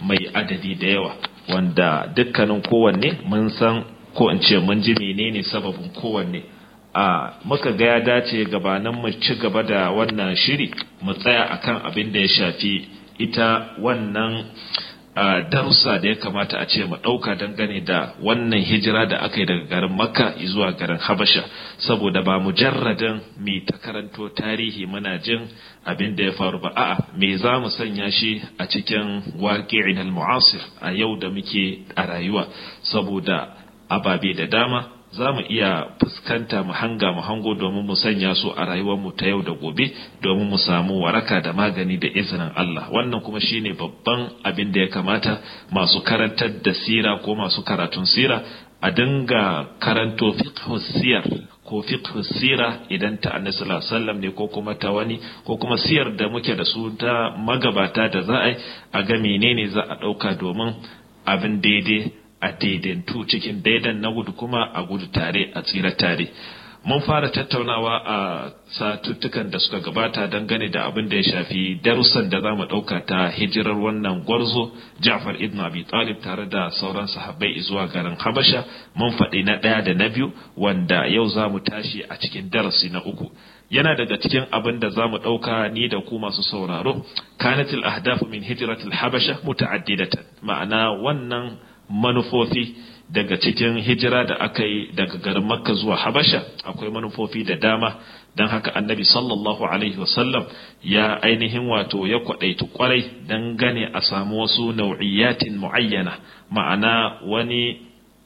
mai adadi da yawa wanda dukkanin kowanne mun san ko in ce mun ji menene sababin kowanne a muka ga ya dace gabanin mu ci gaba da wannan shiri mu tsaya akan abin da ya shafi ita wannan darussa da ya kamata a ce mu ɗauka dangane da wannan hijira da aka yi daga garin makka zuwa garin habasha saboda ba mujarradin mai ta karanto tarihi muna jin abin da ya faru ba a'a me za mu sanya shi a cikin waƙi'in al-mu'asir a yau da muke a rayuwa saboda ababe da dama za mu iya fuskanta mu hanga mu hango domin mu sanya su a rayuwarmu ta yau da gobe domin mu samu waraka da magani da izinin Allah wannan kuma shine babban abin da ya kamata masu karantar da sira ko masu karatun sira a dinga karanto fiqh siyar ko fiqh sira idan ta annabi sallallahu alaihi wasallam ne ko kuma ta wani ko kuma siyar da muke da su ta magabata da za a yi a ga menene za a dauka domin abin daidai a daidaitu cikin daidan na gudu kuma a gudu tare a tsira tare mun fara tattaunawa a satuttukan da suka gabata dangane da abin da ya shafi darussan da za mu ɗauka ta hijirar wannan gwarzo Ja'far ibn Abi Talib tare da sauran sahabbai zuwa garin Habasha mun faɗi na ɗaya da na biyu wanda yau za mu tashi a cikin darasi na uku yana daga cikin abin da za mu ɗauka ni da ku masu sauraro kanatil ahdafu min hijratil habasha muta'addidatan ma'ana wannan manufofi daga cikin hijira da aka yi daga garin makka zuwa habasha akwai manufofi da dama don haka annabi sallallahu alaihi wasallam ya ainihin wato ya kwaɗaitu kwarai don gane a samu wasu nau'iyatin mu'ayyana ma'ana wani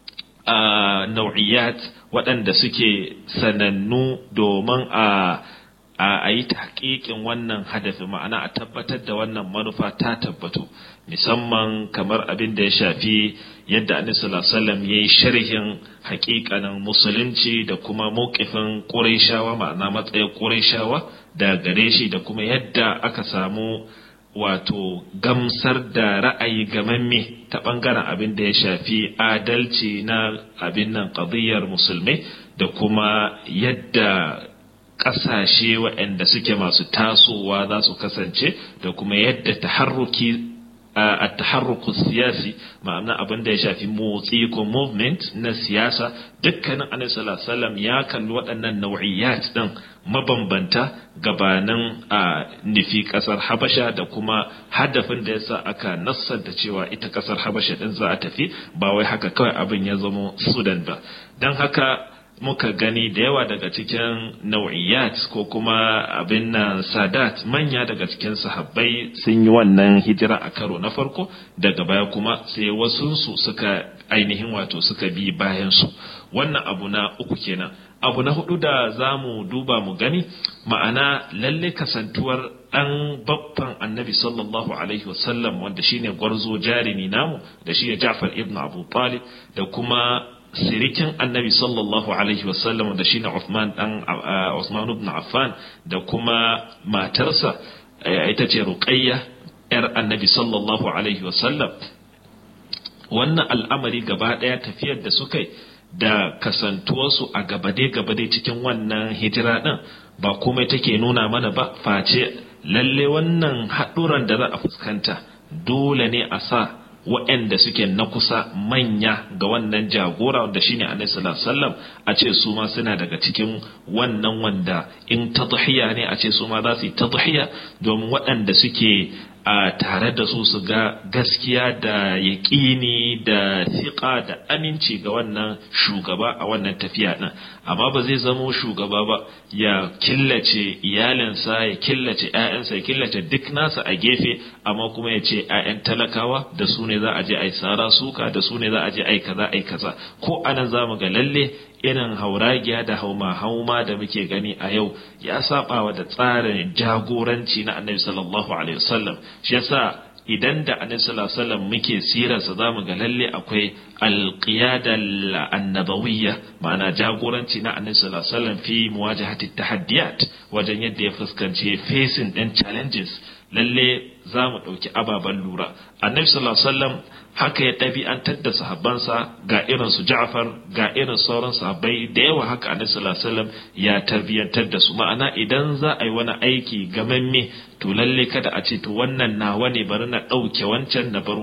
nau'iyat waɗanda suke sanannu domin a a yi tahqiqin wannan hadafi ma'ana a tabbatar da wannan manufa ta tabbatu musamman kamar abin da ya shafi yadda annabi sallallahu alaihi wasallam yayi sharhin haƙiƙanin musulunci da kuma mawqifin quraishawa ma'ana matsayin quraishawa da gare shi da kuma yadda aka samu wato gamsar da ra'ayi gamamme ta bangaren abin da ya shafi adalci na abin nan qadiyar musulmai da kuma yadda ƙasashe waɗanda suke masu tasowa za su kasance da kuma yadda taharruki a taharruku siyasi ma'ana abin da ya shafi motsi ko movement na siyasa dukkanin annabi sallallahu alaihi ya kalli waɗannan nau'iyat din mabambanta gabanin a nufi ƙasar habasha da kuma hadafin da yasa aka nassanta cewa ita ƙasar habasha din za a tafi ba wai haka kawai abin ya zama sudan ba don haka muka gani da yawa daga cikin nau'iyat ko kuma abin nan sadat manya daga cikin sahabbai sun yi wannan hijira a karo na farko daga baya kuma sai wasunsu suka ainihin wato suka bi bayansu wannan abu na uku kenan abu na hudu da za mu duba mu gani ma'ana lalle kasantuwar ɗan babban annabi sallallahu alaihi wasallam wanda shine gwarzo jarimi namu da shi Ja'far ibn Abu Talib da kuma sirikin annabi sallallahu alaihi wasallam da shine Uthman dan Uthman ibn Affan da kuma matarsa ita ce Ruqayya yar annabi sallallahu alaihi wasallam wannan al'amari gaba daya tafiyar da suka yi da kasantuwarsu a gabade gabade cikin wannan hijira din ba komai take nuna mana ba face lalle wannan haɗuran da za a fuskanta dole ne a sa waɗanda suke na kusa manya ga wannan jagora wanda shine annabi sallallahu alaihi wasallam a ce su ma suna daga cikin wannan wanda in tadhiya ne a ce su ma za su yi tadhiya domin waɗanda suke a tare da su su ga gaskiya da yaƙini da siƙa da aminci ga wannan shugaba a wannan tafiya ɗin amma ba zai zamo shugaba ba ya killace iyalinsa ya killace 'ya'yansa ya killace duk nasa a gefe amma kuma ya ce 'ya'yan talakawa da su ne za a je a yi sara suka da su ne za a je a yi kaza a yi kaza ko anan za mu ga lalle irin hauragiya da hauma hauma da muke gani a yau ya saba wa da tsarin jagoranci na annabi sallallahu alaihi wasallam shi yasa idan da annabi sallallahu alaihi wasallam muke sirarsa zamu ga lalle akwai alqiyada annabawiyya ma'ana jagoranci na annabi sallallahu alaihi wasallam fi muwajahati tahaddiyat wajen yadda ya fuskanci facing din challenges lalle za mu ɗauki ababen lura annabi sallallahu alaihi wasallam haka ya ɗabi'antar da sahabbansa ga irin su Ja'far ga irin sauran sahabbai da yawa haka annabi sallallahu alaihi wasallam ya tarbiyantar da su ma'ana idan za a yi wani aiki gamamme to lalle kada a ce to wannan nawa ne bari na ɗauke wancan na bar